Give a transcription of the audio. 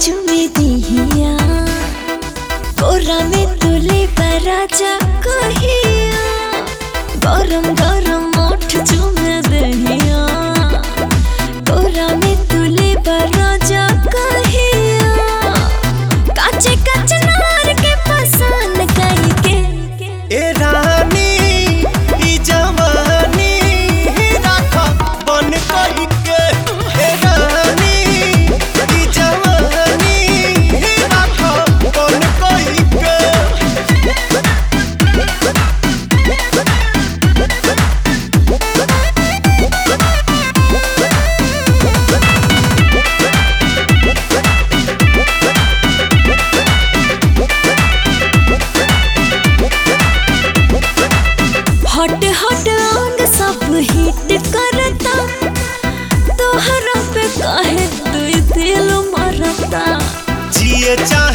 चुमे दिहिया कोरा में तुले राजा कहिया गरम गरम मोठ चुमे दहिया कोरा में तुले राजा कहिया काचे काचे नार के पसंद कई के ए रानी ई जवानी राख बन कही के ए रानी ई जवानी राख बन कही के हट हट अंग सब हिट करता तोहरा पे काहे दुई दिल मरता जिए चाहे